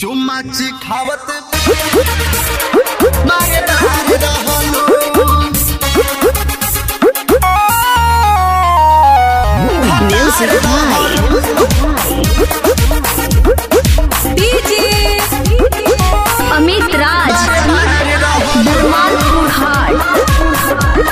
चुम्माची खावत मारे दार रहलू Music by अमित राज धर्मालपुर हाट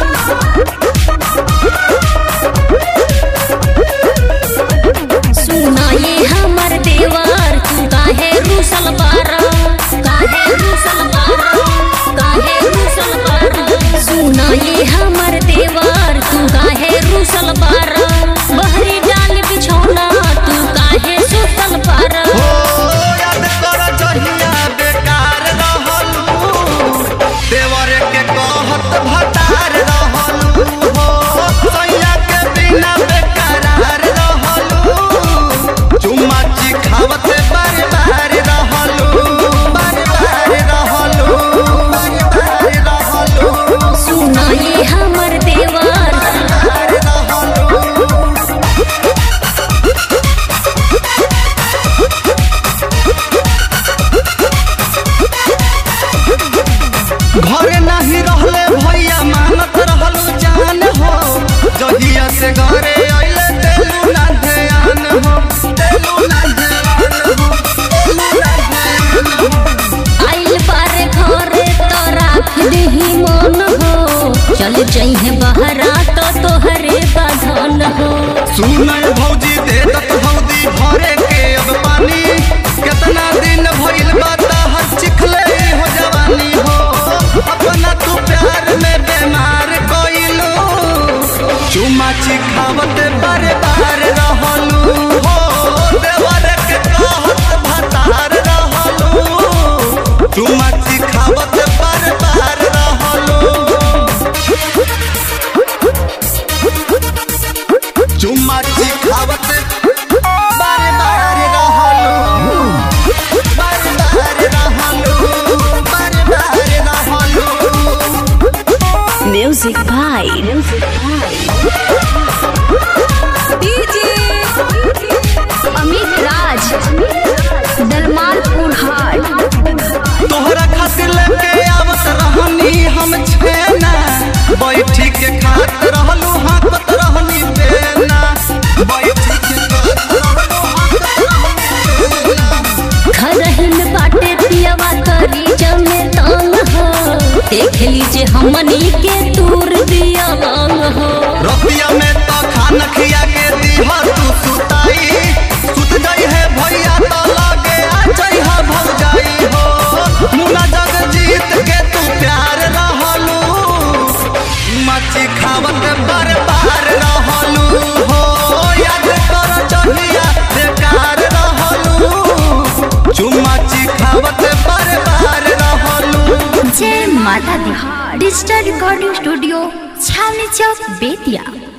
सुना ये हमर देवर तू काहे रूसल बारा काहे रूसल बारा काहे रूसल बारा सुना ये हमर देवर तू काहे रूसल बारा बहरी डाल बिछौना तू काहे सुतल बारा ओ याद कर जहिया बेकार रहलू देवर के कहत भतार रहलू हो सैया के बिना बेकरार रहलू चुम्माची खावत बार बार रहलू बार बार रहलू बार बार रहलू सुना ये हमर देवर बार रहलू घरे नहीं रहले भैया मानत रहलू जान हो जहिया से घरे अइले तेलू ना ध्यान हो तेलू ना ध्यान हो तेलू ना ध्यान हो आइल बारे घरे तो राख दही मन हो चल जइहे बहरा तो तोहरे बधन हो सुनय भौजी दे दत भौजी भरे के अब पानी कितना दिन भइल बाता हर चिखले हो जवानी हो अपना तू प्यार में बीमार कइलू चुमाची खावत बारे बार रहलू हो देवर के कहत भतार रहलू चुमाची खावत बार बार रहलू चुम्माची खावत बारे बारे रहलू बारे बारे रहलू बारे बारे रहलू म्यूजिक भाई अमित राज दलमालपुर हाट तोहरा खातिर लेके आवत रहनी हम छेना बैठी के खात रहलू हाकत रहनी बेना बैठी के खात रहलू हाकत रहनी बेना खरहिन बाटे पियवा करी जमे तंग हो देख लीजिए हमनी के दूर दिया रंग हो रतिया में तो खाना खिया के दीहा तू सुताई सुत गई है भैया तो लगे आ जाई है भग जाई हो मुना जग जीत के तू प्यार रहलू मच्छी खावत बार बार रहलू हो याद कर जहिया बेकार रहलू चुम्माची खावत बार बार रहलू जय माता दी डिजिटल रिकॉर्डिंग स्टूडियो छावनी चौक बेतिया